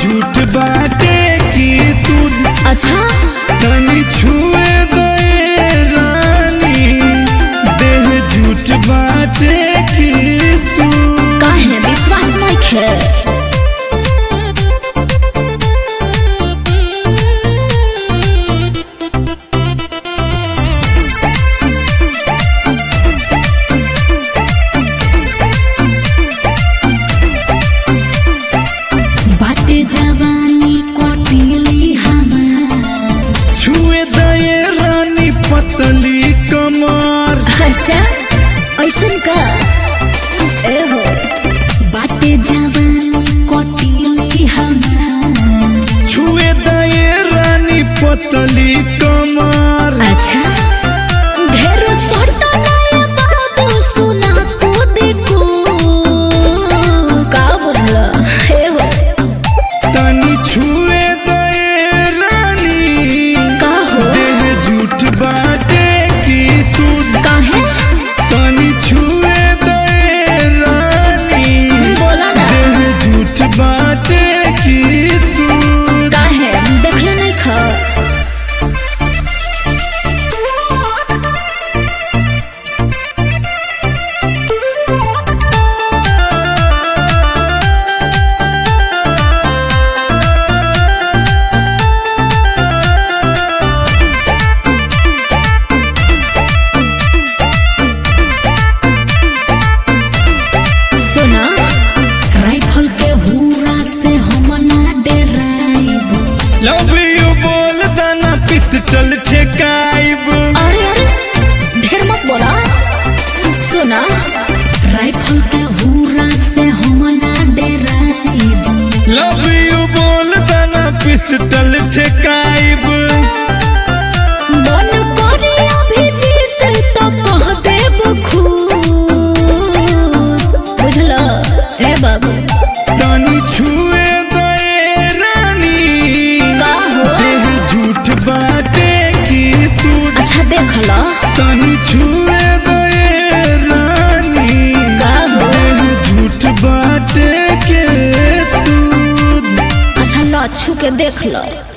झूठ बाटे की सुध अच्छा तनी छुए दे रानी देह झूठ बाटे की सुध काहे विश्वास नहीं खे बाटे जवानी कोटिली हमार छुए दे रानी पतली कमर अच्छा ऐसन का ए हो बाटे जवानी कोटिली हमार छुए दे रानी पतली कमर अच्छा ढेर सटा नया बाबू सुना को देखो का बुझला हे हो तनी छुए दे रानी का हो देह झूठ बाटे की सुध काहे तनी छुए दे रानी बोला ना देह झूठ बाटे की सुध काहे देखले नहीं खा सुना राइफल के हुरा से हम ना डराइब लव यू बोल दाना पिस्टल ठेकाइब अरे अरे ढेर मत बोला सुना राइफल के हुरा से हम ना डराइब लव यू बोल दाना पिस्टल ठेकाइब मन करे अभी जीत तो कह देब खूब बुझल ए बाबू तनी छुए दे रानी का हो देह झूठ बाटे की सूट अच्छा देख लो तनी छुए दे रानी का हो देह झूठ बाटे के सूद अच्छा लो छू के देख लो